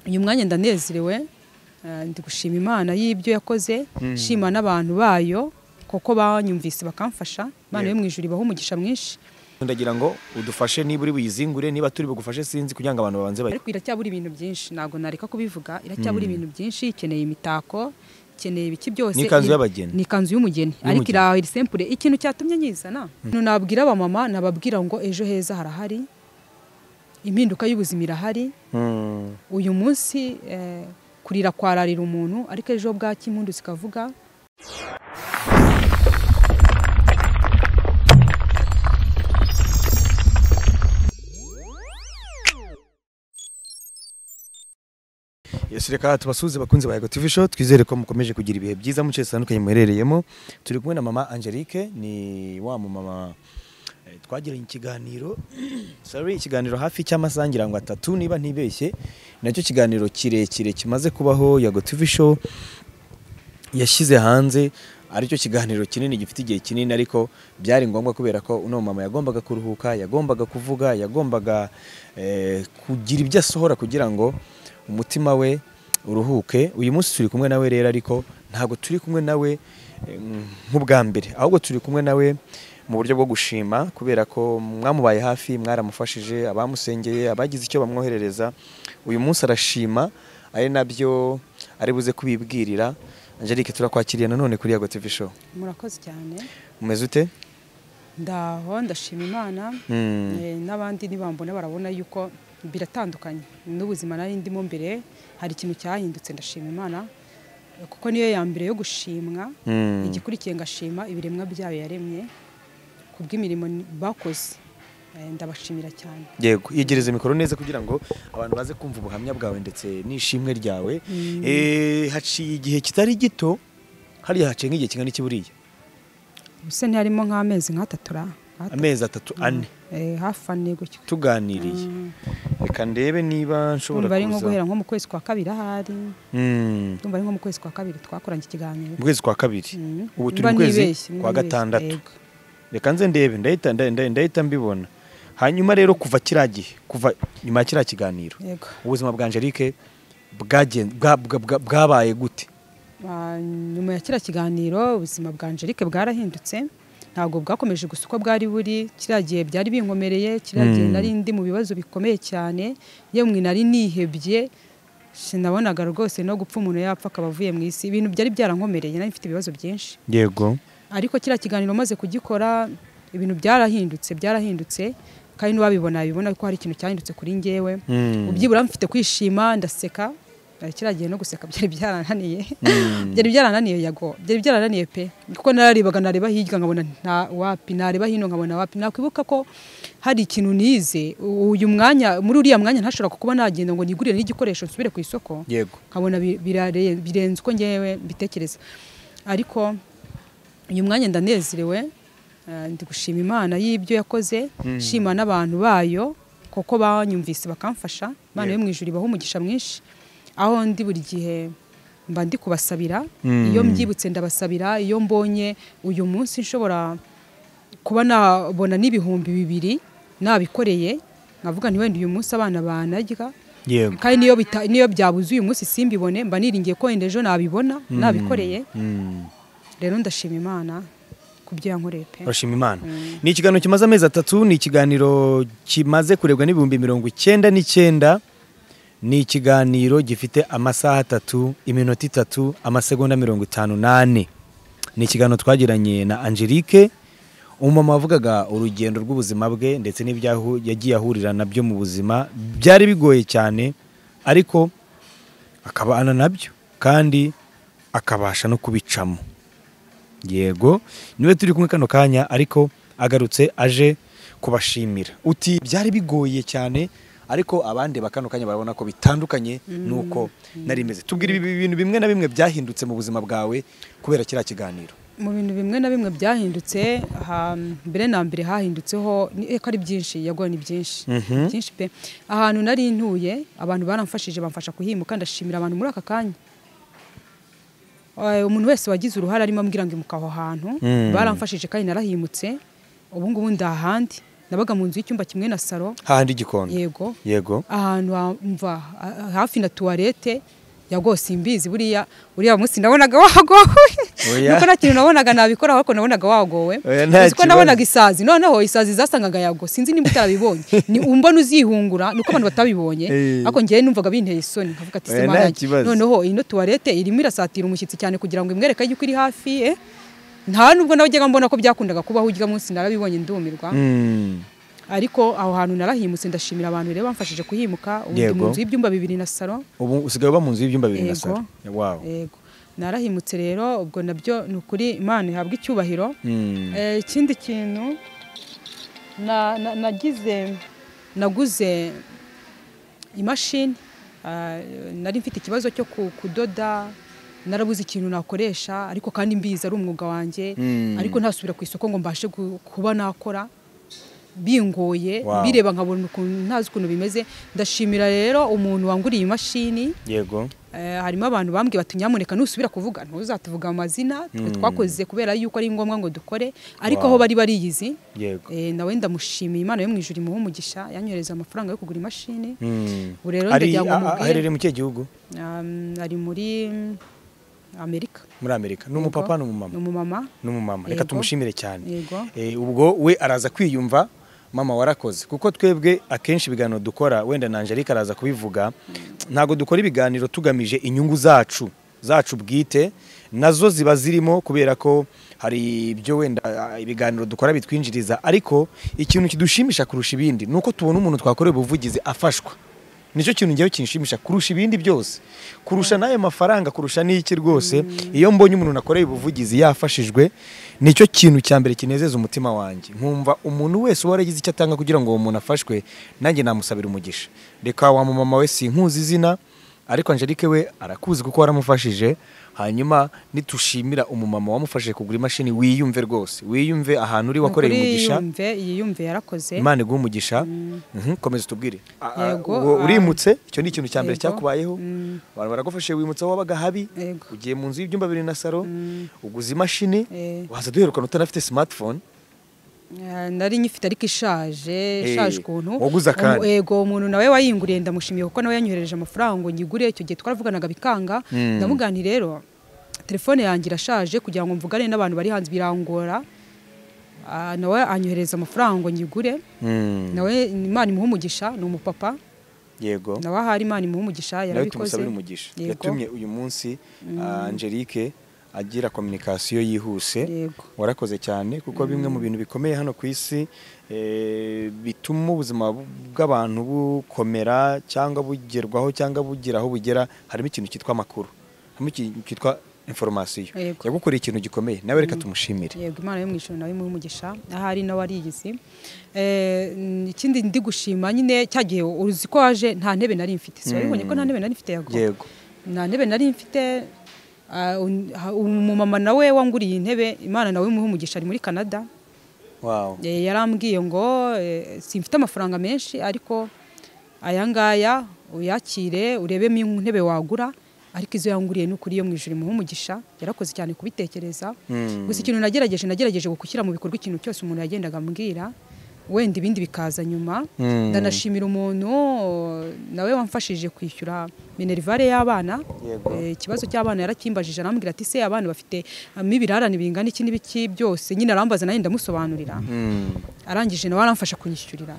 uyu mwanya ndanezerewe eh, ndi gushima imana y'ibyo yakoze shima n'abantu bayo kuko banyumvise bakamfasha imana yo mu ijuru ibaho umugisha mwinshi ndagira ngo udufashe niba uri buyizingure niba turi bugufashe sinzi kugira ngo abantu babanze bayi ariko iracyabura ibintu byinshi ntabwo nareka kubivuga iracyabura ibintu byinshi ikeneye imitako ikeneye ibiki byose Ni ikanzu Iri- y'abageni. ni ikanzu y'umugeni ariko Y'umugeni. iri sempure ikintu cyatumye nyizana mm. nabwira abamama nababwira ngo ejo heza harahari impinduka y'ubuzima irahari Mm. uyu munsi eh, kurira kwararira umuntu ariko ejo bwacya impundu zikavuga Yes, reka tubasuhuze bakunzi ba Ego TV Show twizere ko mukomeje kugira ibihe byiza mu cyese zitandukanye muherereyemo turi kumwe na mama Angelique ni wa mu mama eh, twagiranye ikiganiro sorry ikiganiro hafi cy'amasaha ngira ngo atatu niba ntibeshye nacyo kiganiro kirekire kimaze kubaho ya Ego TV Show yashyize hanze aricyo kiganiro kinini gifite igihe kinini ariko byari ngombwa kubera ko uno mama yagombaga kuruhuka yagombaga kuvuga yagombaga eh, kugira ibyo asohora kugira ngo umutima we uruhuke uyu munsi turi kumwe nawe rero ariko ntabwo turi kumwe nawe eh, nk'ubwa mbere ahubwo turi kumwe nawe mu buryo bwo gushima kubera ko mwamubaye hafi mwaramufashije abamusengeye abagize icyo bamwoherereza uyu munsi arashima ari nabyo ari buze kubibwirira Angelique turakwakiriye nanone kuri Yago TV show murakoze cyane umeze ute ndaho ndashima imana Mm. Eh, n'abandi nibambona barabona yuko biratandukanye n'ubuzima nari ndimo mbere hari ikintu cyahindutse ndashima imana Eh, kuko niyo ya mbere yo gushimwa Mm. igikurikiye ngashima ibiremwa byayo yaremye ku bw'imirimo bakoze Eh, ndabashimira cyane yego yegereza mikoro neza kugira ngo abantu baze kumva ubuhamya bwawe ndetse n'ishimwe ryawe Eh, haciye igihe kitari gito hariya haciye nk'igihe kingana iki buriya ubuse ntiharimo nk'amezi nk'atatura amezi atatu ane hafi ane gutyo tuganiriye reka ndebe niba nshobora Urumva ari nko kuza guhera nko mu kwezi kwa kabiri ahari Mm. urumva ari nko mu kwezi kwa kabiri twakoranye ikiganiro mu kwezi kwa kabiri Mm. ubu turi Mba mu kwezi nibeshye, mba kwa nibeshye, gatandatu yego. reka nze ndebe ndahita nda- ndahita mbibona hanyuma rero kuva kiriya gihe kuva nyuma ya kiriya kiganiro yego ubuzima bwa Angelique bwagen- bwa- bwa- bwa- bwabaye gute Ah, nyuma ya kiriya kiganiro ubuzima bwa Angelique bwarahindutse ntabwo bwakomeje gusa uko bwari buri kiriya gihe byari binkomereye kiriya gihe Mm. nari ndi mu bibazo bikomeye cyane yemwe nari nihebye sinabonaga rwose no gupfa umuntu yapfa akaba avuye mu isi ibintu byari byarankomereye nari mfite ibibazo byinshi yego ariko kiriya kiganiro maze kugikora ibintu byarahindutse byarahindutse kandi n'uwabibona yabibona ko hari ikintu cyahindutse kuri njyewe Mm. ubyibura mfite kwishima ndaseka Eh, kiriya gihe no guseka byari byarananiye byari byarananiye yago byari byarananiye pe kuko nararebaga nareba hirya nkabona nta wapi nareba hino nkabona wapi nakwibuka ko hari ikintu nize u- uyu mwanya muri uriya mwanya ntashobora kuba nagenda ngo nigurire n'igikoresho nsubire ku isoko yego nkabona bi- birare- birenze uko ngewe mbitekereza ariko uyu mwanya ndanezerewe eh, ndi gushima imana y'ibyo yakoze shima n'abantu bayo kuko banyumvise bakamfasha imana yo mu ijuru ibaho umugisha mwinshi aho ndi buri gihe mba ndi kubasabira iyo mbyibutse ndabasabira iyo mbonye uyu munsi nshobora kuba nabona n'ibihumbi bibiri nabikoreye nkavuga nti wenda uyu munsi abana banarya yego kandi niyo bita- niyo byabuze uyu munsi simbibone mba niringiye ko wenda ejo nabibona nabikoreye Mm. rero ndashima imana ku byo yankoreye pe urashima imana ni ikiganiro kimaze amezi atatu ni ikiganiro kimaze kurebwa n'ibihumbi mirongo icyenda n'icyenda ni ikiganiro gifite amasaha atatu iminota itatu amasegonda mirongo itanu n'ane ni ikiganiro twagiranye na angelique umumama wavugaga urugendo rw'ubuzima bwe ndetse n'ibyo yagiye ahurira nabyo mu buzima byari bigoye cyane ariko akabana nabyo kandi akabasha no kubicamo yego niwe turi kumwe kano kanya ariko agarutse aje kubashimira uti byari bigoye cyane ariko abandi kano kanya barabona ko bitandukanye nuko nari imeze tubwira ibi bintu bimwe na bimwe byahindutse mu buzima bwawe kubera kiriya kiganiro mu bintu bimwe na bimwe byahindutse ha- mbere na mbere hahindutseho ni- eko ari byinshi yagoye ni byinshi Mhm. byinshi pe ahantu nari ntuye abantu baramfashije bamfasha kuhimuka ndashimira abantu muri aka kanya Eh, umuntu wese wagize uruhare arimo ambwira ngo imuka aho hantu Mm. baramfashije kandi narahimutse ubu ngubu ndi ahandi nabaga mu nzu y'icyumba kimwe na saro hahandi igikondo yego yego ahantu hamva ha- hafi na tuwarete ya rwose imbizi buriya uriya munsi nabonaga wagowe Oya. nuko nta kintu nabonaga nabikoraho ariko nabonaga wagowe Oya, nta uzi ko kibazo. nabonaga isazi noneho isazi zasangaga yago sinzi nimba utarabibonye ni umbona uzihungura nuko abantu batabibonye Eh. ariko njyewe numvaga binteye isoni nkavuga ati Oya, se nta marage kibazo. noneho ino tuwarete irimo irasatira umushyitsi cyane kugira ngo imwereke yuko iri hafi ye nta nubwo najyaga mbona ko byakundaga kubaho urya munsi narabibonye ndumirwa Mm. ariko aho hantu narahimutse ndashimira abantu rero bamfashije kuhimuka ubu ndi Yego. mu nzu y'ibyumba bibiri na salo ubu usigaye uba mu nzu y'ibyumba bibiri na Yego. saro wow yego narahimutse rero ubwo nabyo ni ukuri imana ihabwa icyubahiro Mm. Eh, ikindi kintu na- na- nagize naguze imashini ah, nari mfite ikibazo cyo ku- kudoda narabuze ikintu nakoresha ariko kandi mbizi ari umwuga wanjye Mm. ariko ntasubira ku isoko ngo mbashe gu- kuba nakora bingoye Wow. bireba nkabona ukuntu ntazi ukuntu bimeze ndashimira rero umuntu wanguriye imashini yego Eh, harimo abantu bambwiye bati nyamuneka nusubira kuvuga ntuzatuvuga amazina twe Mm. twakoze kubera yuko ari ngombwa ngo dukore ariko Wow. aho bari bariyizi yego eh, nawe ndamushimiye imana yo mu ijuru imuha umugisha yanyohereza amafaranga yo kugura imashini Mm. ubu rero Ari- ndagira ngo a- a- mubwire aherereye mu kihe gihugu um, ari muri mm, amerika muri amerika ni umupapa ni umumama ni umumama ni umumama reka Yego. tumushimire cyane yego Eh, ubwo we araza kwiyumva mama warakoze kuko twebwe akenshi ibiganiro dukora wenda na Angelique araza kubivuga ntabwo dukora ibiganiro tugamije inyungu zacu zacu bwite nazo ziba zirimo kubera ko hari ibyo wenda ah, ibiganiro dukora bitwinjiriza ariko ikintu kidushimisha kurusha ibindi ni uko tubona umuntu twakoreye ubuvugizi afashwa nicyo kintu ngewe kinshimisha kurusha ibindi byose kurusha n'ayo mafaranga kurusha n'iki rwose iyo mbonye umuntu nakoreye ubuvugizi yafashijwe nicyo kintu cya mbere kinezeza umutima wanjye nkumva umuntu wese uba waragize icyo atanga kugira ngo uwo muntu afashwe nanjye namusabira umugisha reka wa mumama we sinkuzi izina ariko Angelique we arakuzi kuko waramufashije hanyuma nitushimira umumama wamufashije kugura imashini wiyumve rwose wiyumve ahantu uri wakoreye Nukuri umugisha yiyumve yiyumve yarakoze imana iguhe umugisha Mhm, komeza utubwire Ah, ah, Yego, ubwo ah, urimutse icyo ni ikintu cya mbere yego, cyakubayeho mm. abantu baragufashije wimutse aho wabaga habi Yego. ugiye mu nzu y'ibyumba bibiri na saro uguze imashini Eh. waza duherukana utanafite smartphone Eh, nari nyifite ariko ishaje ishaje ukuntu waguze akandi. Umu- yego umuntu nawe wayinguriye ndamushimiye kuko nawe yanyoherereje amafaranga ngo nyigure icyo gihe twaravuganaga bikanga Mm. ndamuga ni rero telefone yanjye irashaje kugira ngo mvugane n'abantu bari hanze birangora Ah, nawe anyohereza amafaranga ngo nyigure nawe imana imuha umugisha ni umupapa yego nawe ahari imana imuha umugisha nawe yarabikoze tumusabire umugisha Yego. yatumye uyu munsi ah, Angelique agira kominikasiyo yihuse Yego. warakoze cyane kuko bimwe mu bintu bikomeye hano ku isi eh, bituma ubuzima bu- bw'abantu bukomera cyangwa bugerwaho cyangwa bugira aho bugera harimo ikintu cyitwa amakuru harimo ikintu cyitwa inforomasiyo Yego. yagukoreye ikintu gikomeye nawe reka tumushimire yego imana yo mu ijuru nawe imuhe umugisha ahari nawe ariyizi Eh, n- ikindi ndi gushima nyine cya gihe uzi ko waje nta ntebe nari mfite si wabibonye ko nta ntebe nari mfite yago yego nta ntebe nari mfite ah, un- ha- umumama nawe wanguriye intebe imana nawe imuhe umugisha ari muri canada wow Eh, yarambwiye ngo eh, simfite amafaranga menshi ariko aya ngaya uyakire urebemo intebe wagura ariko izo yanguriye ni ukuri yo mu ijuru imuha umugisha yarakoze cyane kubitekereza Mm. gusa ikintu nagerageje nagerageje gushyira mu bikorwa ikintu cyose umuntu yagendaga ambwira wenda ibindi bikaza nyuma Mm. ndanashimira umuntu nawe wamfashije kwishyura minerivare y'abana Yego. Eh, ikibazo cy'abana yarakimbajije arambwira ati se abana bafite ibirarane bingana iki n'ibiki byose nyine arambaza nawe ndamusobanurira Mm. arangije nawe aramfasha kunyishyurira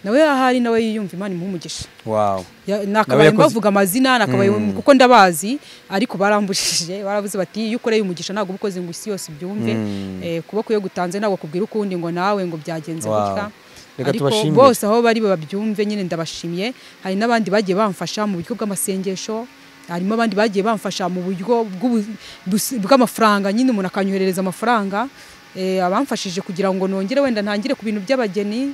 nawe ahari nawe yiyumva imana imuha umugisha wow Ya- nakabaye yakoze- mbavuga amazina nakabaye Mm. kuko ndabazi ariko barambujije baravuze bati iyo ukoreye umugisha ntabwo uba ukoze ngo isi yose ibyumve Mm. eh, kuboko iyo gutanze ntabwo kubwira ukundi ngo nawe ngo byagenze Wow. gutya Reka ariko tubashimire. bose aho bari babyumve nyine ndabashimye hari n'abandi bagiye bamfasha mu buryo bw'amasengesho harimo abandi bagiye bamfasha mu buryo bw'ubu- busi- bw'amafaranga nyine umuntu akanyoherereza amafaranga eh, abamfashije kugira ngo nongere wenda ntangire ku bintu by'abageni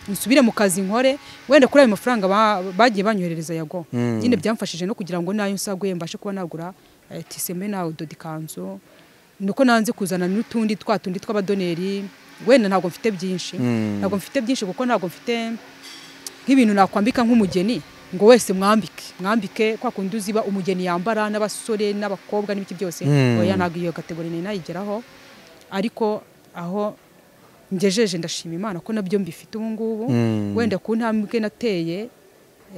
nsubire mu kazi nkore wenda kuri ayo mafaranga ba- bagiye banyoherereza yago Mm. nyine byamfashije no kugira ngo nayo nsaguye mbashe kuba nagura eh, tiseme nawe doda ikanzu nuko nanze kuzana n'utundi twa tundi tw'abadoneri wenda ntabwo mfite byinshi Mm. ntabwo mfite byinshi kuko ntabwo mfite nk'ibintu nakwambika nk'umugeni ngo wese mwambike mwambike kwa kundi uziba umugeni yambara n'abasore n'abakobwa n'ibiki byose Mm. oya ntabwo iyo kategori nari nayigeraho ariko aho ngejeje ndashima imana ko nabyo mbifite ubu ngubu Mm. wenda ku ntambwe nateye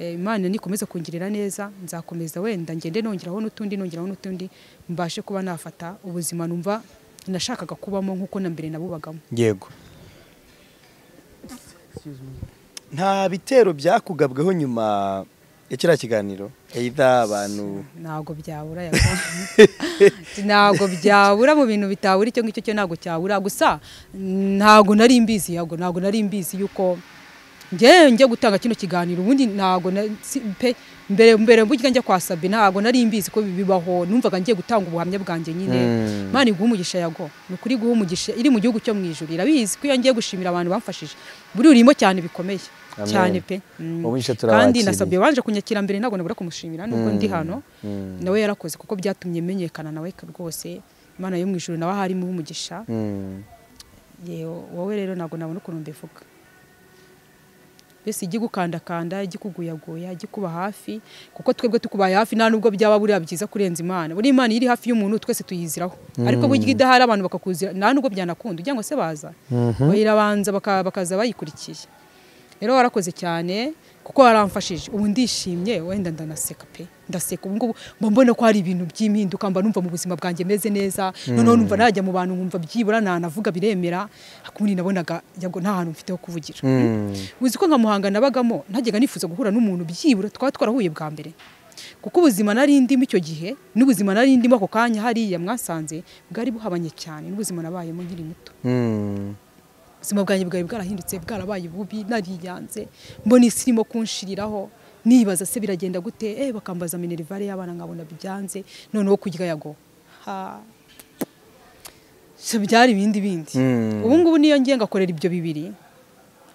eh, imana nikomeza kungirira neza nzakomeza wenda ngende nongeraho n'utundi nongeraho n'utundi mbashe kuba nafata ubuzima numva nashakaga kubamo nk'uko na mbere nabubagamo yego nta bitero byakugabweho nyuma ya kiriya kiganiro either abantu ntabwo byabura yabwo. ntabwo byabura mu bintu bitabura icyo ngicyo cyo ntabwo cyabura gusa ntabwo nari mbizi yabwo ntabwo nari mbizi yuko njye njya gutanga kino kiganiro ubundi ntabwo na- si- pe mbere mbere burya njya kwa Sabi ntabwo nari mbizi ko bibaho numvaga ngiye gutanga ubuhamya bwanjye nyine Mm. Imana iguha umugisha yago ni ukuri guha umugisha iri mu gihugu cyo mu ijuru irabizi ko iyo ngiye gushimira abantu bamfashije buri urimo cyane bikomeye Amen. cyane pe Mm. Umugisha kandi turabakiriye. nasabye wanje kunyakira mbere ntabwo nabura kumushimira nubwo ndi Mm. hano Mm. nawe yarakoze kuko byatumye menyekana nawe rwose imana yo mu ijuru nawe aho harimo umugisha Mm. yewe wowe rero ntabwo nabona ukuntu mbivuga mbese ijya igukandakanda ijya ikuguyaguya ijya ikuba hafi kuko twebwe tukubaye hafi nta nubwo byaba buriya byiza kurenza imana buriya imana iyo iri hafi y'umuntu twese tuyiziraho ariko burya idahari abantu bakakuzira nta nubwo byanakunda ugira ngo se baza Mhm. bayirabanza baka- bakaza bayikurikiye rero warakoze cyane kuko waramfashije ubu ndishimye wenda ndanaseka pe ndaseka ubu ngubu mba mbona ko hari ibintu by'impinduka mba numva mu buzima bwanjye meze neza noneho numva najya mu bantu nkumva byibura nanavuga biremera kundi nabonaga ngira ngo nta hantu mfite ho kuvugira Mm. uzi ko nka muhanga nabagamo ntajyaga nifuza guhura n'umuntu byibura twaba twarahuye bwa mbere kuko ubuzima nari ndimo icyo gihe n'ubuzima nari ndimo ako kanya hariya mwasanze bwari buhabanye cyane n'ubuzima nabayemo nkiri muto Mm. ubuzima bwanjye bwari bwarahindutse bwarabaye bubi nariyanze mbona isi irimo kunshiriraho nibaza se biragenda gute eh bakambaza minerivare y'abana nkabona byanze noneho kurya yago ha so byari ibindi bindi Mm. ubu ngubu niyo ngiye ngakorera ibyo bibiri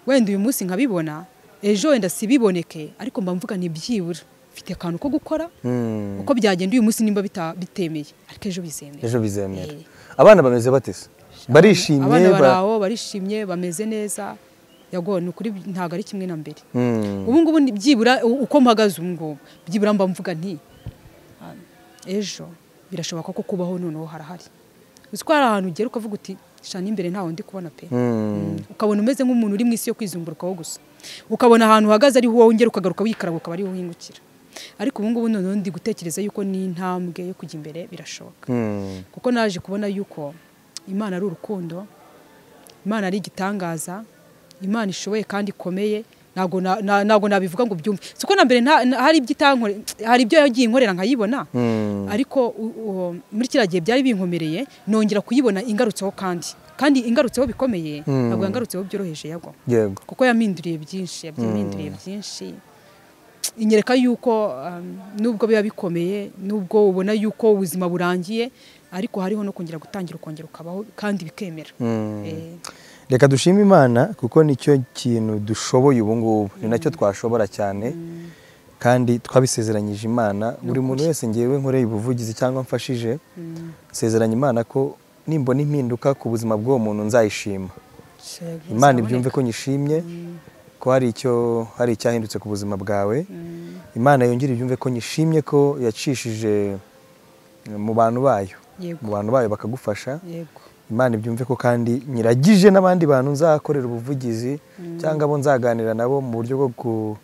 wenda uyu munsi nkabibona ejo wenda sibiboneke ariko mba mvuga ntibyibura mfite akantu ko gukora Mm. uko byagenda uyu munsi nimba bita- bitemeye ariko ejo bizemera ejo bizemera Eh. abana bameze batese barishimye abana ba- bari aho barishimye bameze neza yago ni ukuri ntabwo ari kimwe na mbere Mm. ubu ngubu ni- byibura u- uko mpagaze ubu ngubu byibura mba mvuga nti "Ah, ejo birashoboka ko kubaho noneho harahari uzi ko hari ahantu ugera ukavuga uti shana imbere ntawe ndi kubona pe Mm. ukabona umeze nk'umuntu uri mu isi yo kwizumburukaho gusa ukabona ahantu uhagaze ariho wowe ungera ukagaruka wikaraga ukaba ariho uhingukira ariko ubu ngubu noneho ndi gutekereza yuko n'intambwe yo kujya imbere birashoboka Mm. kuko naje kubona yuko imana ari urukundo imana ari igitangaza imana ishoboye kandi ikomeye ntabwo na- na- ntabwo nabivuga ngo byumve siko na mbere nta- na- hari ibyo itankorera hari ibyo yagiye inkorera nkayibona Mm. ariko u- u- muri kiriya gihe byari binkomereye nongera kuyibona ingarutseho kandi kandi ingarutseho bikomeye Mm. ntabwo yangarutseho byoroheje yagwa yego kuko yaminduriye byinshi yabyiminduriye byinshi inyereka yuko um, nubwo biba bikomeye nubwo ubona yuko ubuzima burangiye ariko hariho no kongera gutangira ukongera ukabaho kandi bikemera Mm. Eh, reka dushime imana kuko nicyo kintu dushoboye ubu ngubu ni nacyo twashobora cyane kandi twabisezeranyije imana buri muntu wese ngewe nkoreye ubuvugizi cyangwa mfashije nsezeranya imana ko nimbona impinduka ku buzima bw'uwo muntu nzayishima shega, bizaboneka. imana ibyumve ko nyishimye ko hari icyo hari icyahindutse ku buzima bwawe Mm, imana yongere ibyumve ko nyishimye ko yacishije mu bantu bayo mu yego bantu bayo bakagufasha yego imana ibyumve ko kandi nyiragije n'abandi bantu nzakorera ubuvugizi cyangwa abo nzaganira nabo mu buryo bwo ku-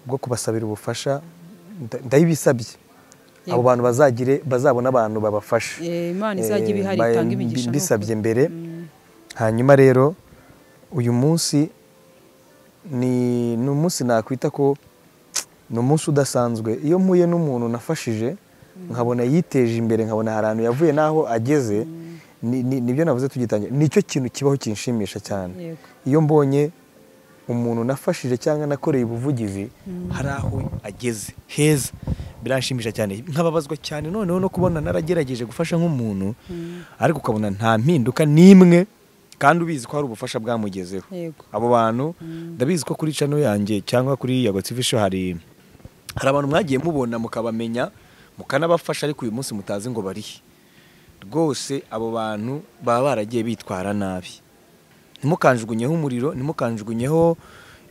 bwo kubasabira ubufasha nda- ndayibisabye abo Yego. bantu bazagire bazabona abantu babafasha Eh, imana Eh, izajya ibihari mbaye itanga mbi- imigisha mbisabye n'ukuri. mbere Mm, hanyuma rero uyu munsi ni ni umunsi nakwita ko ni umunsi udasanzwe iyo mpuye n'umuntu nafashije nkabona yiteje imbere nkabona hari ahantu yavuye n'aho ageze ni- ni- nibyo navuze tugitangira nicyo kintu kibaho kinshimisha cyane yego iyo mbonye umuntu nafashije cyangwa nakoreye ubuvugizi hari aho ageze heza biranshimisha cyane nkababazwa cyane noneho no kubona naragerageje gufasha nk'umuntu ariko ukabona nta mpinduka n'imwe kandi ubizi ko hari ubufasha bwamugezeho yego abo bantu ndabizi ko kuri cano yanjye cyangwa kuri yago tv show hari hari abantu mwagiye mubona mukabamenya mukanabafasha ariko uyu munsi mutazi ngo barihe rwose abo bantu baba baragiye bitwara nabi ntimukanjugunyeho umuriro ntimukanjugunyeho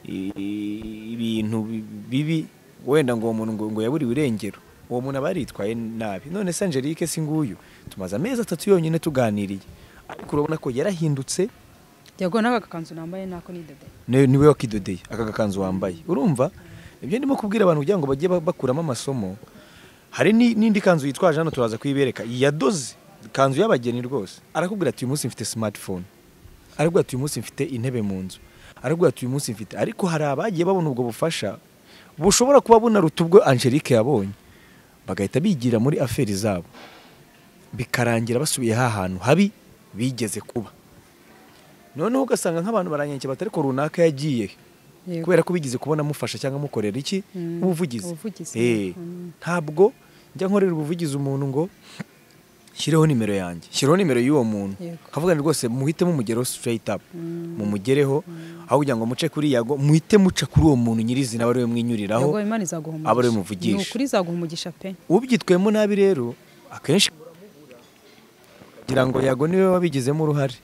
i- i- ibintu bi- bibi wenda ngo uwo muntu ngo- ngo yaburiwe irengero uwo muntu aba yaritwaye nabi none se Angelique si nguyu tumaze amezi atatu yonyine tuganiriye ariko urabona ko yarahindutse yego nawe agakanzu nambaye nako ni dede ni- niwe wakidodeye aka gakanzu wambaye urumva ibyo ndimo kubwira abantu kugira ngo bajye ba- bakuramo amasomo hari ni- n'indi kanzu yitwaje hano turaza kuyibereka yadoze kanzu y'abageni rwose arakubwira ati uyu munsi mfite smartphone arakubwira ati uyu munsi mfite intebe mu nzu arakubwira ati uyu munsi mfite ariko hari abagiye babona ubwo bufasha bushobora kuba bunaruta ubwo angelique yabonye bagahita bigira muri aferi zabo bikarangira basubiye ha hantu habi bigeze kuba noneho ugasanga nk'abantu baranyanyikiye bati ariko runaka yagiye Yego. kubera ko bigeze kubona amufasha cyangwa amukorera iki Mm, ubuvugizi ubuvugizi. Eh, Mm. ntabwo njya nkorera ubuvugizi umuntu ngo shyireho nimero yanjye shyireho nimero y'uwo muntu Yego. akavuga ngo rwose muhitemo umugero straight up Mm. mumugereho aho kugira ngo muce kuri yago muhite muca kuri uwo muntu nyirizina aba ariwe mwinyuriraho yego imana izaguha umugisha aba ariwe muvugisha. ni ukuri izaguha umugisha pe ubyitwemo nabi rero akenshi kugira ngo yago niwe wabigizemo uruhare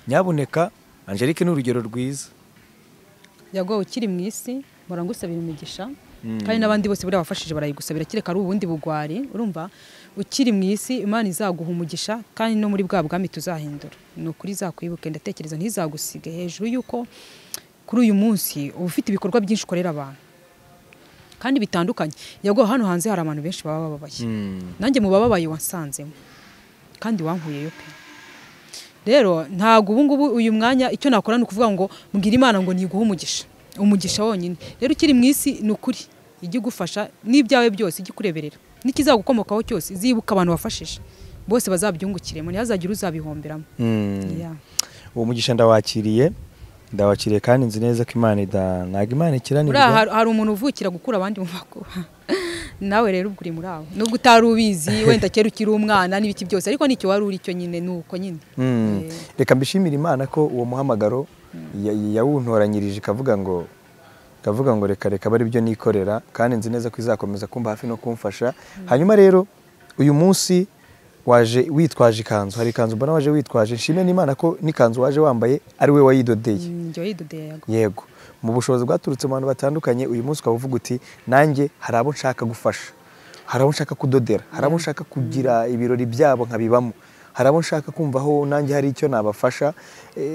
nyabuneka angelique ni urugero rwiza yego ukiri mu isi mpora ngusabira imigisha Mm. kandi n'abandi bose buriya wafashije barayigusabira kereka ari ubundi bugwari urumva ukiri mu isi imana izaguha umugisha kandi no muri bwa bwami tuzahindura ni ukuri izakwibuke ndatekereza ntizagusige hejuru y'uko kuri uyu munsi uba ufite ibikorwa byinshi ukorera abantu kandi bitandukanye yego hano hanze hari abantu benshi baba bababaye Mm. nanjye mu bababaye wansanzemo kandi wankuyeyo pe rero ntabwo ubu ngubu uyu mwanya icyo nakora ni ukuvuga ngo mbwira imana ngo ntiguhe umugisha umugisha wonyine rero ukiri mu isi ni ukuri ijya igufasha n'ibyawe byose ijya ikureberera n'ikizagukomokaho cyose zibuka abantu wafashije bose bazabyungukiremo ntihazagire uzabihomberamo Mm. Yeah. uwo mugisha ndawakiriye ndawakiriye kandi nzi neza ko imana ida ntabwo imana buriya ikiranirwa hari- hari umuntu uvukira gukura abandi mu makuba nawe rero ubwo uri muri abo nubwo utari ubizi wenda kera ukiri umwana n'ibiti byose ariko nicyo wari uri cyo nyine ni uko nyine Mm. Eh. reka mbishimire imana ko uwo muhamagaro ya- yawuntoranyirije ikavuga ngo ikavuga ngo reka reka bari byo nikorera kandi nzi neza ko izakomeza kumba hafi no kumfasha hanyuma rero uyu munsi waje witwaje ikanzu hari ikanzu mbona waje witwaje nshimire n'imana ko n'ikanzu waje wambaye ari we wayidodeye njya yidodeye yago yego mu bushobozi bwaturutse mu bantu batandukanye uyu munsi ukaba uvuga uti nanjye hari abo nshaka gufasha hari abo nshaka kudodera hari abo nshaka kugira ibirori byabo nkabibamo hari abo nshaka kumvaho nanjye hari icyo nabafasha Eh,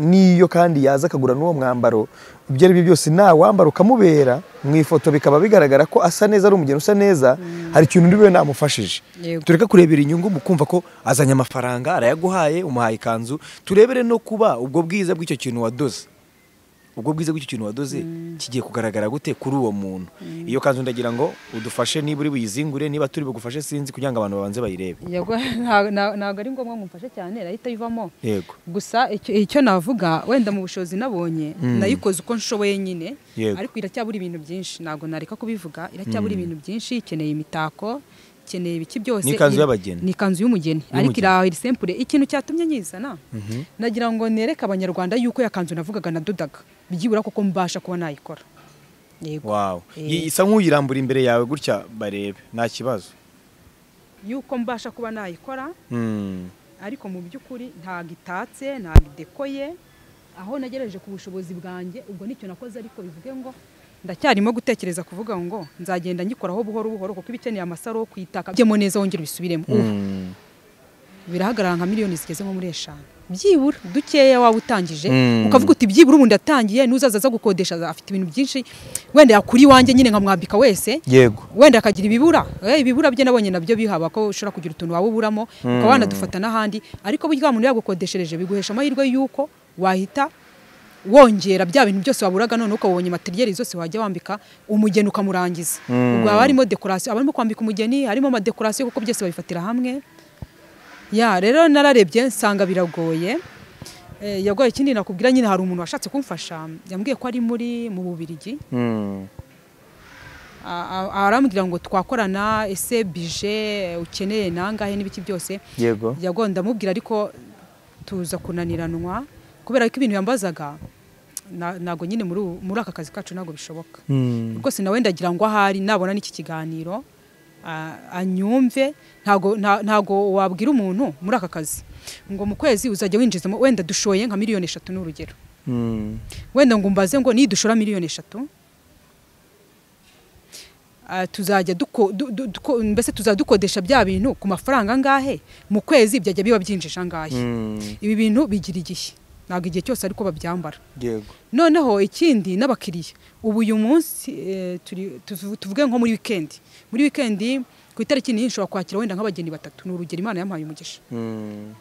n'iyo kandi yaza akagura n'uwo mwambaro ibyo ari byo byose nawambara ukamubera mu ifoto bikaba bigaragara ko asa neza ari umugeni usa neza hari ikintu uriwe namufashije Yego. tureka kurebera inyungu mu kumva ko azanye amafaranga arayaguhaye umuhaye ikanzu turebere no kuba ubwo bwiza bw'icyo kintu wadoze ubwo bwiza bw'icyo kintu wadoze kigiye kugaragara gute kuri uwo muntu iyo kanzu ndagira ngo udufashe niba uri buyizingure niba turi bugufashe sinzi kugira ngo abantu babanze bayirebe yego nta- nta- ntabwo ari ngombwa mumfashe cyane irahita ivamo yego gusa icyo- icyo navuga wenda mu bushobozi nabonye Mm. nayikoze uko nshoboye nyine Yego. ariko iracyabura ibintu byinshi ntabwo nareka kubivuga iracyabura ibintu byinshi ikeneye imitako ikeneye ibiki byose Ni ikanzu Iri- y'abageni. ni ikanzu y'umugeni ariko Y'umugeni. iri aho iri sempure ikintu cyatumye nyizana nagira ngo nereke abanyarwanda yuko yakanzu navugaga nadodaga byibura kuko mbasha kuba nayikora yego wawu Eh. isa nk'uyirambura imbere yawe gutya barebe nta kibazo yuko mbasha kuba nayikora Mm. ariko mu by'ukuri ntabwo itatse ntabwo idekoye aho nagerageje ku bushobozi bwanjye ubwo nicyo nakoze ariko bivuge ngo ndacyarimo gutekereza kuvuga ngo nzagenda ngikoraho buhoro buhoro kuko ibikeneye amasaro yo kwitaka byemo neza wongere ubisubiremo ubu Mm. birahagarara nka miliyoni zigeze nko muri eshanu byibura dukeya waba utangije Mm. ukavuga uti byibura ubu ndatangiye n'uzaza aza gukodesha afite ibintu byinshi wenda yakuri iwanjye nyine nkamwambika wese yego wenda akagira ibibura eh, ibibura bye nabonye nabyo bihaba ko ushobora kugira utuntu waba uburamo ukaba wanadufata n'ahandi ariko burya wa muntu yagukodeshereje biguhesha amahirwe y'uko wahita wongera bya bintu byose waburaga none ukaba wabonye materiyeri zose wajya wambika umugeni ukamurangiza Mm. ubwo haba harimo dekorasiyo abarimo kwambika umugeni harimo amadekorasiyo kuko byose babifatira hamwe ya rero nararebye nsanga biragoye Eh, yagoye ikindi nakubwira nyine hari umuntu washatse kumfasha yambwiye ko ari muri mu bubirigi Mm. a- a- arambwira ngo twakorana ese bije ukeneye nangahe n'ibiki byose yego yago ndamubwira ariko tuza kunaniranwa kubera ko ibintu yambazaga na- ntabwo nyine muri ubu- muri aka kazi kacu ntabwo bishoboka Mm. rwose nawe ndagira ngo ahari nabona n'iki kiganiro a- anyumve ntago nta- ntago wabwira umuntu muri aka kazi ngo mu kwezi uzajya winjizamo wenda dushoye nka miliyoni eshatu ni urugero Mm. wenda ngo umbaze ngo nidushora miliyoni eshatu ah, tuzajya duko- du- du- duko- mbese tuzajya dukodesha bya bintu ku mafaranga angahe mu kwezi byajya biba byinjije angahe Mm. ibi bintu bigira igihe ntabwo igihe cyose ariko babyambara yego noneho ikindi n'abakiriya ubu uyu munsi eh, turi- tuvu- tuvuge nko muri wikendi muri wikendi ku itariki niyo ushobora kwakira wenda nk'abageni batatu ni urugero imana yampaye umugisha Mm.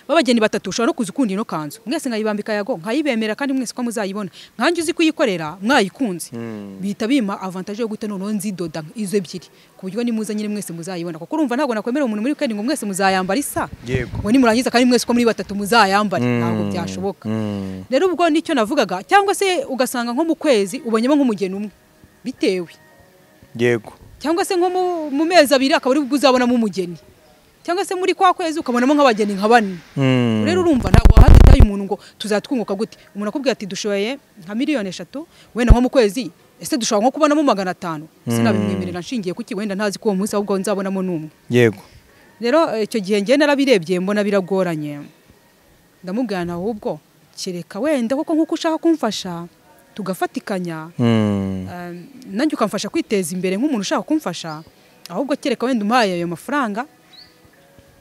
babageni batatu ushobora no kuza ukunda ino kanzu mwese nkayibambika yago nkayibemera kandi mwese ko muzayibona nkanjye uzi kuyikorera mwayikunze Mm. bihita bima avantage yo guhita noneho nzidoda izo ebyiri ku buryo nimuza nyine mwese muzayibona kuko urumva ntabwo nakwemerera umuntu muri weekend ngo mwese muzayambara isa yego ngo nimurangiza kandi mwese uko muri batatu muzayambare ntabwo Mm. byashoboka Mm. rero ubwo nicyo navugaga cyangwa se ugasanga nko mu kwezi ubonyemo nk'umugeni umwe bitewe yego cyangwa se nko mu- mu mezi abiri akaba ari bwo uzabonamo umugeni cyangwa se muri kwa kwezi ukabonamo nk'abageni nka bane Mm. rero urumva ntabwo wahatitaye umuntu ngo tuzatwunguka gute umuntu akubwira ati dushoye nka miliyoni eshatu wenda nko mu kwezi ese dushobora nko kubonamo magana atanu sinabimwemerera nshingiye kuki wenda ntazi ko uwo munsi ahubwo nzabonamo n'umwe yego rero eh, icyo gihe ngewe narabirebye mbona biragoranye ndamubwirana ahubwo kereka wenda kuko nk'uko ushaka kumfasha tugafatikanya Mm. eh, nanjye ukamfasha kwiteza imbere nk'umuntu ushaka kumfasha ahubwo kereka wenda umpaye ayo mafaranga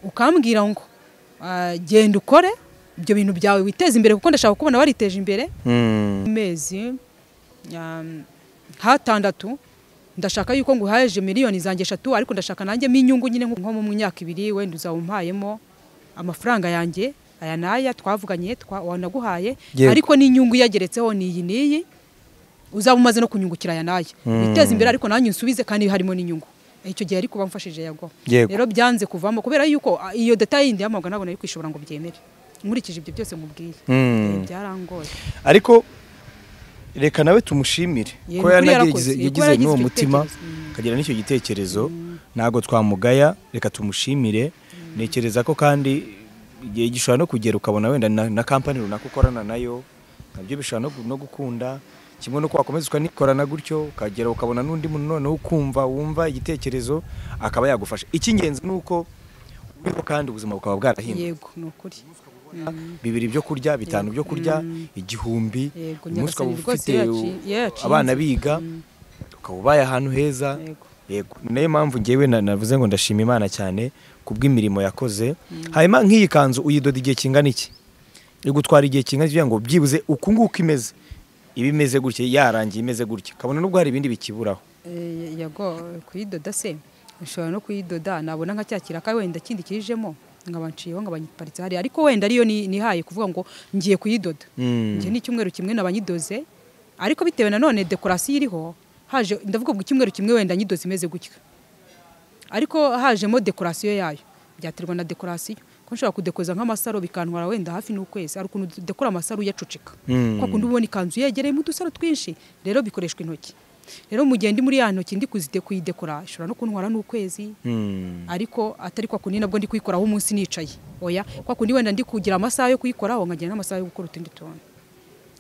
ukambwira ngo eh, genda ukore ibyo bintu byawe witeze imbere kuko ndashaka kubona wariteje imbere Mm. mu mezi um, hatandatu ndashaka yuko nguhaje miliyoni zanjye eshatu ariko ndashaka nanjyemo inyungu nyine nko mu myaka ibiri wenda uzawumpayemo amafaranga yanjye aya n'aya twavuganye twa- wanaguhaye Yego. ariko n'inyungu iyageretseho ni iyi n'iyi uzaba umaze no kunyungukira aya n'aya Mm. witeze imbere ariko nanjye unsubize kandi harimo n'inyungu icyo gihe ariko bamfashije yago Yego. rero byanze kuvamo kubera yuko ah, iyo data yindi yamaga ntabwo nari kwishobora ngo byemere nkurikije ibyo byose mubwiye Mm. Eh, byarangoye ariko reka nawe tumushimire Yego, ko kuko yanagize yarakoze. Yego, yagize yaragize n'uwo icyo mutima gitekerezo. Mm. akagira n'icyo gitekerezo ntabwo twamugaya reka tumushimire ntekereza ko kandi igihe gishobora no kugera ukabona wenda na, na kampani runaka ukorana nayo nabyo bishobora no, gu- no gukunda kimwe nuko wakomeza ukanikorana gutyo ukagera ukabona n'undi muntu noneho ukumva wumva igitekerezo akaba yagufasha icy'ingenzi ni uko uriho kandi ubuzima bukaba bwarahindutse yego ni ukuri bibiri byo kurya bitanu byo kurya igihumbi Yego, umunsi ukaba Nyagasani rwose ufite yaci- yayacinze. abana biga ukaba ubaye ahantu heza Yego. yego ni nayo mpamvu ngewe na- navuze ngo ndashima imana cyane ku bw'imirimo yakoze hanyuma nk'iyi kanzu uyidoda igihe kingana iki igutwara igihe kingana iki kugira ngo byibuze uku nguku imeze iba imeze gutya yarangiye imeze gutya kabona n'ubwo hari ibindi bikiburaho Eh, yago kuyidoda se ushobora no kuyidoda nabona nka cya kiraka wenda kindi kijemo nkaba nciyeho nkaba nyiparitse hariya ariko wenda ariyo ni- nihaye kuvuga ngo ngiye kuyidoda Mm. njye ni icyumweru kimwe nabanyidoze ariko bitewe nanone dekorasiyo iriho haje ndavuga ngo icyumweru kimwe wenda nyidoze imeze gutya ariko hajemo dekorasiyo yayo byaterwa na dekorasiyo ko nshobora kudekoza nk'amasaro bikantwara wenda hafi n'ukwezi hari ukuntu dekora amasaro uyacucika Mm. kwa kundi uba ubona ikanzu yegereyemo udusaro twinshi rero bikoreshwa intoki rero mu gihe ndi muri ya ntoki ndi kuzide kuyidekora ishobora no kuntwara n'ukwezi Mm. ariko atari kwa kundi nabwo ndi kuyikoraho umunsi nicaye oya kwa kundi wenda ndi kugira amasaha yo kuyikoraho nkagira n'amasaha yo gukora utundi tuntu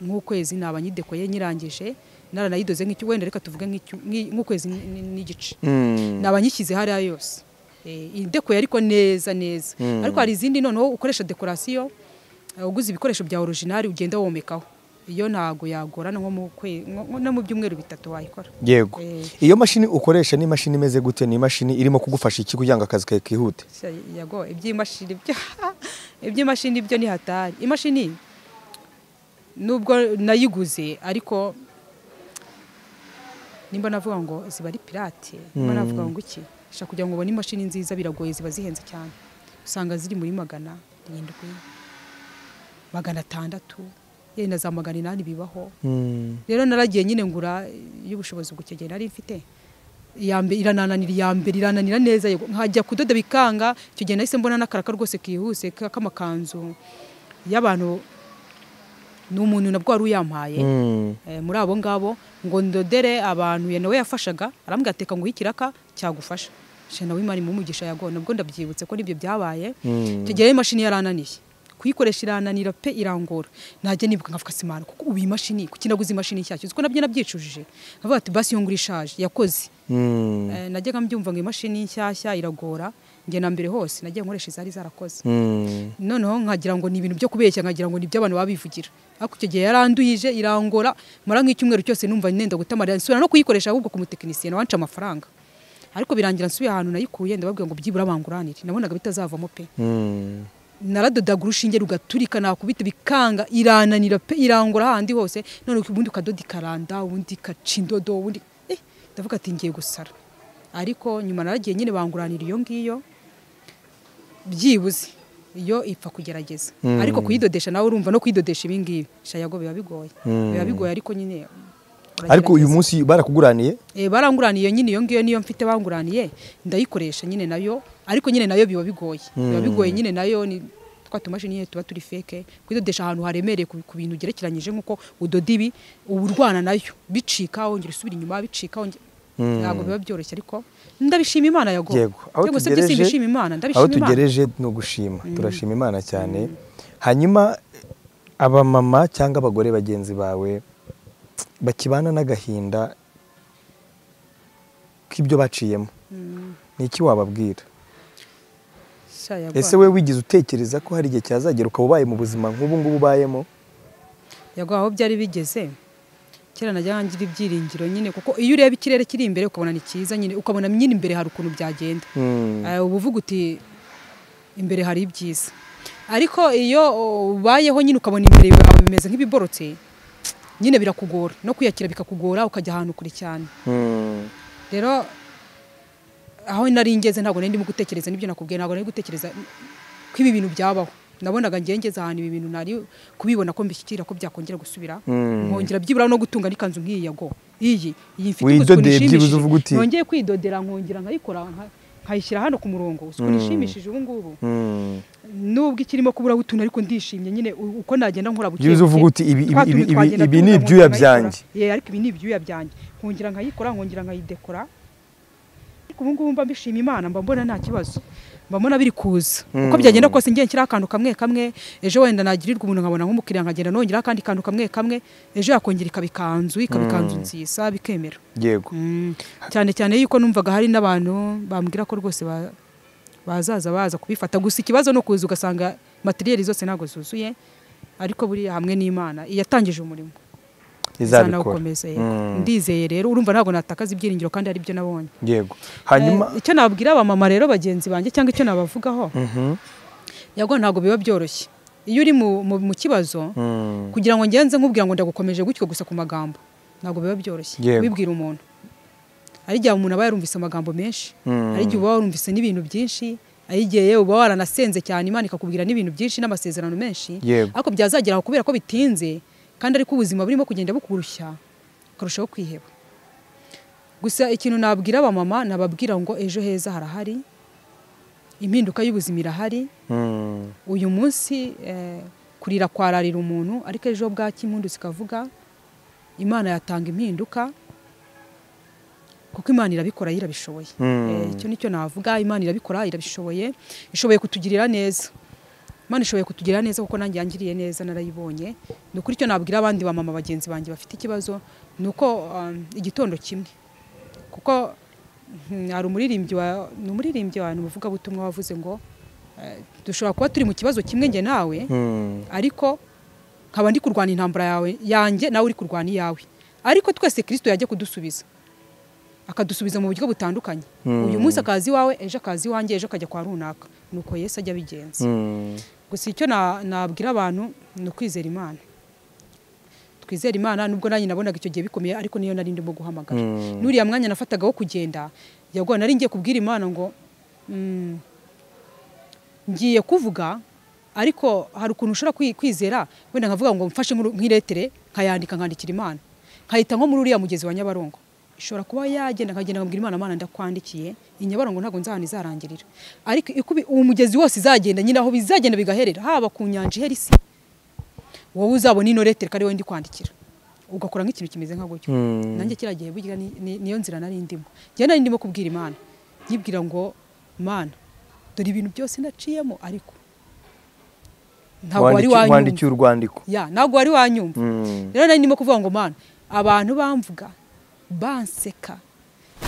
nk'ukwezi naba nyidekoye nyirangije naranayidoze nk'icyo wenda reka tuvuge nk'icyo- nk'i- nk'ukwezi n- n- n'igice Mm. naba nyishyize hariya yose Eh, idekoye ariko neza neza Mm. ariko hari izindi noneho ukoresha dekorasiyo eh, uguze ibikoresho bya orijinali ugenda womekaho iyo ntago yagorana nko mu kwe- nko- nko- no mu byumweru bitatu wayikora yego Eh. iyo mashini ukoresha ni imashini imeze gute ni imashini irimo kugufasha iki kugira ngo akazi kawe kihute Sha- yago iby'imashini byo iby'imashini byo ni hatari imashini nubwo nayiguze ariko nimba navuga ngo ziba ari pirate nimba navuga ngo iki sha kugira ngo ubone imashini nziza biragoye ziba zihenze cyane usanga ziri muri magana arindwi magana atandatu yewe na za magana inani bibaho Mm. rero naragiye nyine ngura y'ubushobozi bukegera nari mfite iya mbe- iranananira iya mbere irananira neza yego. nkajya kudoda bikanga icyo gihe nahise mbona n'akaraka rwose kihuse ka- k'amakanzu y'abantu ni umuntu nabwo wari uyampaye Mm. eh, muri abo ngabo ngo ndodere abantu ya nawe yafashaga arambwira ateka ngo ikiraka cyagufasha she nawe imana imumugisha yago nabwo ndabyibutse ko n'ibyo byabaye Mm. icyo gihe imashini yarananiye kuyikoresha irananira pe irangora najya nibuka nkavuga simana kuko ubu iyi mashini kuki naguze imashini nshyashya uzi ko nabyo nabyicujije nkavuga ati basi iyo ngura ishaje yakoze Mm. Eh, najyaga mbyumva ngo imashini nshyashya iragora njye na mbere hose nagiye nkoresha izari zarakoze Mm. noneho nkagira ngo ni ibintu byo kubeshya nkagira ngo ni ibyo abantu baba bivugira ariko icyo gihe yaranduyije irangora mara nk'icyumweru cyose numva nenda gutamara nsubira no kuyikoresha ahubwo ku mutekinisiye nawe anca amafaranga ariko birangira nsubiye ahantu nayikuye ndababwira ngo byibura banguranire nabonaga bitazavamo pe Mm. naradodaga urushinge rugaturika nakubita bikanga irananira pe irangura handi hose none ubundi ukadoda ikaranda ubundi ikaca indodo ubundi eh ndavuga ati ngiye gusara ariko nyuma naragiye nyine banguranira iyo ngiyo byibuze iyo ipfa kugerageza ariko kuyidodesha nawe urumva no kuyidodesha ibi ngibi shayago biba bigoye biba bigoye ariko nyine ariko uyu uragerageza. munsi barakuguraniye Eh, baranguraniye nyine iyo ngiyo niyo mfite banguraniye ndayikoresha nyine nayo ariko nyine nayo biba bigoye biba bigoye nyine nayo ni twa tumashini nyine tuba turi feke kwidodesha ahantu haremereye ku ku bintu ugerekeranyije nk'uko udoda ibi uba urwana nayo bicika wongera usubira inyuma bicika wongera ntabwo biba byoroshye ariko ndabishima imana yago yego aho Yego, se tugereje by'isi mbishima imana aho ndabishima imana tugereje ni ugushima turashima imana cyane hanyuma abamama cyangwa abagore bagenzi bawe bakibana n'agahinda k'ibyo baciyemo ni iki wababwira Sha yago. ese we wigeze utekereza ko hari igihe cyazagera ukaba ubaye mu buzima nk'ubu ngubu ubayemo yego aho byari bigeze kera najya ngira ibyiringiro nyine kuko iyo ureba ikirere kiri imbere ukabona ni cyiza nyine ukabona nyine imbere hari ukuntu byagenda Hmm. Eh, uba uvuga uti imbere hari ibyiza ariko iyo oh, ubayeho nyine ukabona imbere yawe bimeze nk'ibiborotse nyine birakugora no kwiyakira bikakugora ukajya ahantu kure cyane Hmm. rero aho nari ngeze ntabwo nari ndimo gutekereza n'ibyo nakubwiye ntabwo nari gutekereza ko ibi bintu byabaho nabonaga ngiye ngeze ahantu ibi bintu nari kubibona ko mbishyikira ko byakongera gusubira Mm. nkongera byibura no gutunga n'ikanzu nk'iyi ya go iyi iyi mfite Widodeye ukuntu byibuze ishimishije. uvuga uti- nongeye kwidodera nkongera nkayikora nka- nkayishyira hano ku murongo ukuntu Mm. ishimishije ubu ngubu Hmm. nubwo ikirimo kuburaho utuntu ariko ndishimye nyine u- uko nagenda nkora buke Byibuze buke. uvuga uti ibi- ibi- Twa tuntu ibi- twagenda ibi ni tunyura, ibyuya nkongera nkayikora. byanjye. Yeah, ariko ibi ni ibyuya byanjye nkongera nkayikora nkongera nkayidekora ariko ubu ngubu mba mbishima imana mba mbona nta kibazo mba mbona biri kuza uko byagenda kose ngiye nshyiraho akantu kamwe kamwe ejo wenda nagirirwa umuntu nkabona nk'umukiriya nkagenda nongeraho akandi kantu kamwe kamwe ejo yakongera ikaba ikanzu ikaba ikanzu nziza bikemera yego Mm, cyane cyane yuko numvaga hari n'abantu bambwira ko rwose ba- bazaza baza kubifata gusa ikibazo no kuza ugasanga materiyeri zose ntabwo zuzuye ariko buriya hamwe n'imana iyatangije umurimo izabikora izanawukomeza, yego. Mm. ndizeye rero urumva ntabwo natakaza ibyiringiro kandi hari ibyo nabonye yego hanyuma Eh, icyo nabwira abamama rero bagenzi banjye cyangwa icyo nabavugaho Mhm. yago ntabwo biba byoroshye iyo uri mu, mu, mu kibazo Hmm. kugira ngo ngenze nkubwira ngo ndagukomeje gutyo gusa ku magambo ntabwo biba byoroshye Yego. kubibwira umuntu hari igihe umuntu aba yarumvise amagambo menshi Mm. hari igihe uba warumvise n'ibintu byinshi hari igihe yewe uba waranasenze cyane imana ikakubwira n'ibintu byinshi n'amasezerano menshi Yego. ariko byazagera aho kubera ko bitinze kandi ariko ubuzima burimo kugenda bukurushya ukarushaho kwiheba gusa ikintu nabwira abamama nababwira ngo ejo heza harahari impinduka y'ubuzima irahari Hmm. uyu munsi eh, kurira kwararira umuntu ariko ejo bwacya impundu zikavuga imana yatanga impinduka kuko imana irabikora irabishoboye Mm. Eh, icyo nicyo navuga imana irabikora irabishoboye ishoboye kutugirira neza imana ishoboye kutugirira neza kuko nanjye yangiriye neza narayibonye ni ukuri icyo nabwira abandi bamama bagenzi banjye bafite ikibazo ni uko um, igitondo kimwe kuko mm, hari umuririmbyi wa ni umuririmbyi wa umuvugabutumwa wavuze ngo eh, dushobora kuba turi mu kibazo kimwe njye nawe Hmm. ariko nkaba ndi kurwana intambara yawe yanjye nawe uri kurwana iyawe ariko twese kirisito yajya kudusubiza akadusubiza mu buryo butandukanye uyu munsi akazi iwawe ejo akazi iwanjye ejo akajya kwa runaka nuko yesu ajya abigenza Hmm. gusa icyo na- nabwira abantu ni ukwizera imana twizera imana nubwo nanjye nabonaga icyo gihe bikomeye ariko niyo nari ndimo guhamagara Mm. n'uriya mwanya nafataga wo kugenda yagowe nari ngiye kubwira imana ngo mm, ngiye kuvuga ariko hari ukuntu ushobora kwi- kwizera wenda nkavuga ngo mfashe nk'uru- nk'iretere nkayandika nkandikira imana nkayita nko muri uriya mugezi wa nyabarongo ishobora kuba yagenda nkagenda nkabwira imana mana ndakwandikiye iyi nyabarongo ntabwo nzahana izarangirira ariko ikubi- uwo mugezi wose izagenda nyine aho bizagenda bigaherera haba ku nyanja ihera isi wowe uzabona ino retere ko ari wowe ndi kwandikira ugakora nk'ikintu kimeze nka gutyo Hmm. nanjye kiriya gihe burya ni- ni- niyo nzira nari ndimo njye nari ndimo kubwira imana nyibwira ngo mana dore ibintu byose naciyemo ariko ntabwo wari Wandikiye- wanyumva wandikiye urwandiko ya ntabwo wari wanyumva Hmm. rero nari ndimo kuvuga ngo mana abantu bamvuga banseka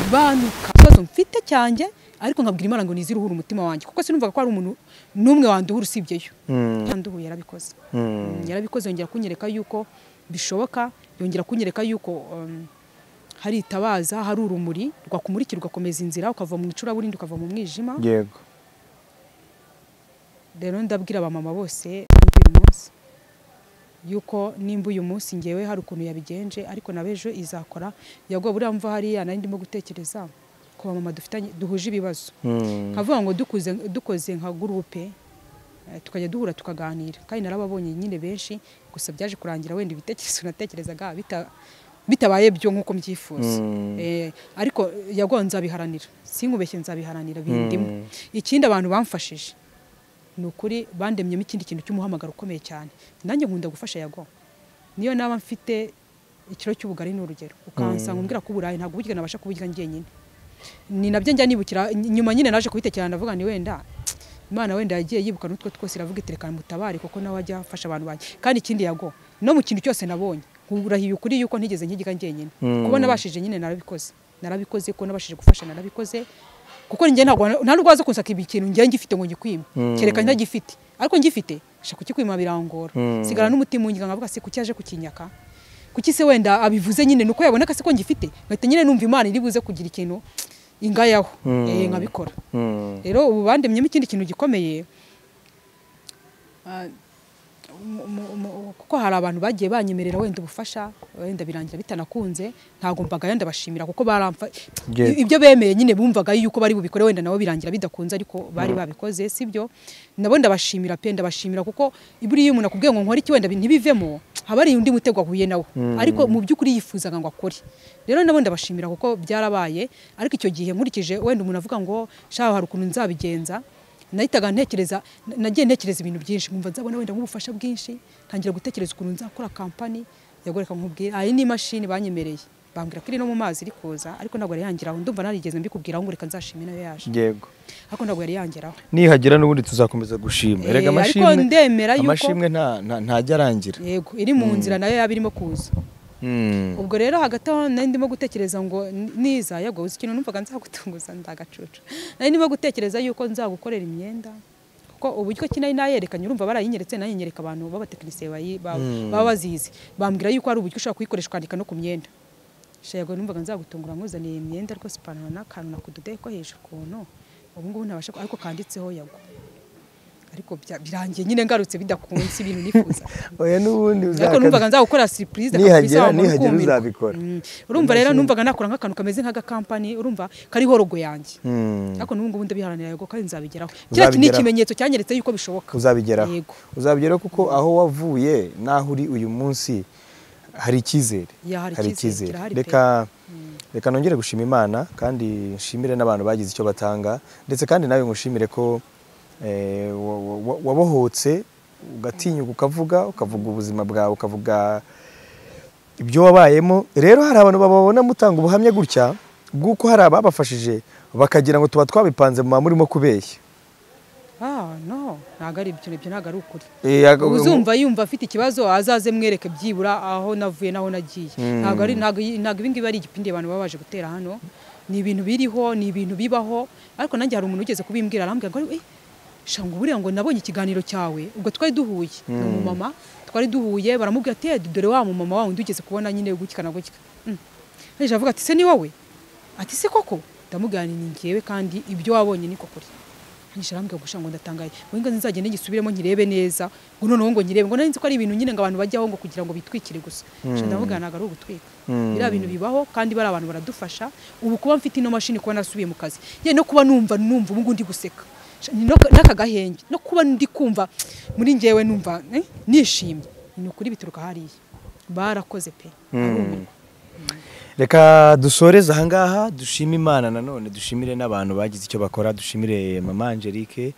banuka ikibazo mfite cyanjye ariko nkabwira imana ngo nizire uhura umutima wanjye kuko sinumvaga ko hari umuntu n'umwe wanduhura usibyeyo Hmm. yanduhuye yarabikoze Hmm. Mm, yarabikoze yongera kunyereka yuko bishoboka yongera kunyereka yuko um, hari itabaza hari urumuri rwakumurikira ugakomeza inzira ukava mu icuraburindi ukava mu mwijima yego rero ndabwira abamama bose uyu munsi yuko nimba uyu munsi ngewe hari ukuntu yabigenje ariko nawe ejo izakora yagwa buriya mva hariya nari ndimo gutekereza ku bamama dufitanye duhuje ibibazo nkavuga ngo dukuze dukoze nka gurupe eh, tukajya duhura tukaganira kandi narababonye nyine benshi gusa byaje kurangira wenda ibitekerezo natekerezaga bita- bitabaye byo nk'uko mbyifuza Eh, ariko yagwa nzabiharanira sinkubeshye nzabiharanira bindimo ikindi abantu bamfashije ni ukuri bandemyemo ikindi kintu cy'umuhamagaro ukomeye cyane nanjye nkunda gufasha yago niyo naba mfite ikiro cy'ubugari ni urugero ukansanga umbwira ko uburayi ntabwo burya nabasha kuburya njyenyine ni nabyo njya nibukira ny- nyuma nyine naje kubitekerana ndavuga ni wenda imana wenda yagiye yibuka n'utwo twose iravuga iti reka mutabare kuko nawe ajya afasha abantu banjye kandi ikindi yago no mu kintu cyose nabonye nkurahiye ukuri yuko ntigeze nkigiga njyenyine kuba nabashije nyine narabikoze narabikoze ko nabashije gufasha narabikoze kuko njye ntabwo nta n'urwaza kunsaka ibi kintu njye ngifite ngo ngikwime kereka ntagifite ariko ngifite sha kukikwima birangora sigara n'umutima unyiga nkavuga se kuki aje kukinyaka kuki se wenda abivuze nyine nuko yabona ko se ko ngifite ngahita nyine numva imana iri buze kugira ikintu ingayaho eh, nkabikora rero ubu bandemyemo ikindi kintu gikomeye ah, mu- mu- mu- kuko hari abantu bagiye banyemerera wenda ubufasha wenda birangira bitanakunze ntabwo mbaga ndabashimira kuko baramfa Yego. ibyo bemeye nyine bumvaga yuko bari bubikore wenda nabo birangira bidakunze ariko bari babikoze sibyo nabo ndabashimira pe ndabashimira kuko buriya iyo umuntu akubwiye ngo nkore iki wenda ntibivemo haba hari undi mutego ahuye nawe ariko mu by'ukuri yifuzaga ngo akore rero nabo ndabashimira kuko byarabaye ariko icyo gihe nkurikije wenda umuntu avuga ngo shaho hari ukuntu nzabigenza nahitaga ntekereza na- nagiye ntekereza ibintu byinshi nkumva nzabona wenda nk'ubufasha bwinshi ntangira gutekereza ukuntu nzakora kampani yagoreka nkubwira ayi ni imashini banyemereye bambwira ko iri no mu mazi iri kuza ariko ntabwo yari yangeraho ndumva narigeze mbikubwira ngo reka nzashime nayo yaje yego ariko ntabwo yari yangeraho nihagera n'ubundi tuzakomeza gushima Eh, ariko erega amashimwe ndemera yuko- amashimwe nta- nta- ntajya arangira yego iri mu nzira nayo yaba irimo kuza Mm. ubwo rero hagati aho nari ndimo gutekereza ngo n- niza yego uzi ikintu numvaga nzagutunguza ndagacucu nari ndimo gutekereza yuko nzagukorera imyenda kuko uburyo ki nari nayerekanye urumva barayinyeretse nayinyereka abantu b'abatekinisiye bayi- ba- baba bazizi bambwira yuko hari uburyo ushobora kuyikoresha ukandika no ku myenda shego numvaga nzagutungura nkuzaniye iyi myenda rwose ipantaro n'akantu nakudodoye ko hejuru ukuntu ubu ngubu ntabasha ku- ariko kanditseho yago ariko bya- birangiye nyine ngarutse bidakunze ibintu nifuza oya n'ubundi ariko uzakaza- numvaga nzagukora surprise Nihagera- akakubiza wamara nihagera ukumirwa. uzabikora. Mm. urumva rero numvaga nakora nk'akantu kameze nk'agakampani urumva kariho rogo yanjye Mm. ariko n'ubu ngubu ndabiharanira yego kandi nzabigeraho kiriya ni Uzabigeraho. ikimenyetso cyanyeretse yuko bishoboka uzabigeraho Yego. uzabigeraho kuko aho wavuye n'aho uri uyu munsi hari icyizere Ya, hari icyizere, kirahari pe. reka reka nongere gushima imana kandi nshimire n'abantu bagize icyo batanga ndetse kandi nawe ngushimire ko eh, wa- wa- wa- wabohotse ugatinyuka ukavuga ukavuga ubuzima bwawe ukavuga ibyo wabayemo rero hari abantu bababona mutanga ubuhamya gutya bw'uko hari ababafashije bakagira ngo tuba twabipanze mu murimo kubeshya ah no ntabwo ari ibyo ibyo ntabwo ari ukuri Eh, aga- uzumva yumva afite ikibazo azaze mwereke byibura aho navuye n'aho nagiye ntabwo ari ntabwo iyi- ntabwo ibi ngibi ari igipindi abantu baba baje gutera hano ni ibintu biriho ni ibintu bibaho ariko nanjye hari umuntu ugeze kubimbwira arambwira ngo "Eh, sha ngo buriya ngo nabonye ikiganiro cyawe ubwo twari duhuye ni umumama twari duhuye baramubwira ati "Eh, dore wa mumama wa wundi ugeze kubona nyine gutya na gutya Mm. Yaje avuga ati se ni wowe ati se koko ndamubwira nti, ni ngewe kandi ibyo wabonye ni kuri ngisha arambwira gusha ngo ndatangaye ngo ngo nzagende ngisubiremo nkirebe neza ngo noneho ngo nkirebe ngo nari nzi ko ari ibintu nyine ngo abantu bajyaho ngo kugira ngo bitwikire gusa sha ndavuga ntabwo ari ugutwika biriya bintu bibaho kandi bari abantu baradufasha ubu kuba mfite ino mashini kuba nasubiye mu kazi yewe no kuba numva numva ubu ngubu ndi guseka Sha, ni no- n'aka gahenge no kuba ndi kumva muri ngewe numva eh, nishimye ni ukuri bituruka hariya barakoze pe barumirwa reka dusoreze ahangaha dushime imana nanone dushimire n'abantu bagize icyo bakora dushimire mama Angelique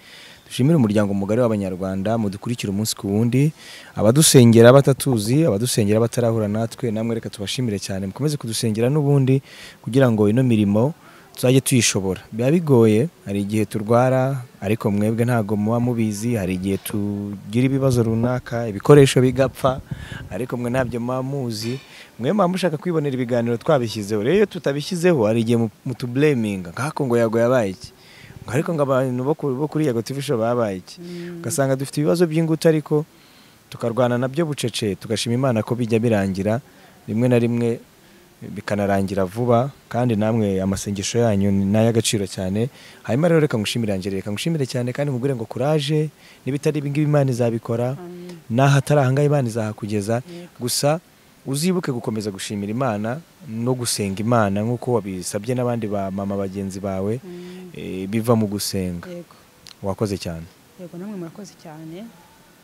dushimire umuryango mugari w'abanyarwanda mudukurikira umunsi ku wundi abadusengera batatuzi abadusengera batarahura natwe namwe reka tubashimire cyane mukomeze kudusengera n'ubundi kugira ngo ino mirimo tuzajye tuyishobora biba bigoye hari igihe turwara ariko mwebwe ntabwo muba mubizi hari igihe tugira ibibazo runaka ibikoresho bigapfa ariko mwe ntabyo muba muzi mwe muba mushaka kwibonera ibiganiro twabishyizeho rero iyo tutabishyizeho hari igihe mu- mutubureminga nk'ako ngo yago yabaye iki Ngo ariko ngo abantu bo ku- bo kuri yago tv show babaye iki ugasanga dufite ibibazo by'ingutu ariko tukarwana nabyo bucece tugashima imana ko bijya birangira rimwe na rimwe bikanarangira vuba kandi namwe amasengesho yanyu ni n'ay'agaciro cyane hanyuma rero reka ngushimire Angel, reka ngushimire cyane kandi nkubwire ngo kuraje n'ibitari ibi ngibi imana izabikora n'aho atari aha ngaha imana izahakugeza gusa uzibuke gukomeza gushimira imana no gusenga imana nk'uko wabisabye n'abandi ba mama bagenzi bawe eh, biva mu gusenga yego wakoze cyane yego namwe murakoze cyane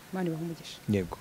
imana ibahe umugisha yego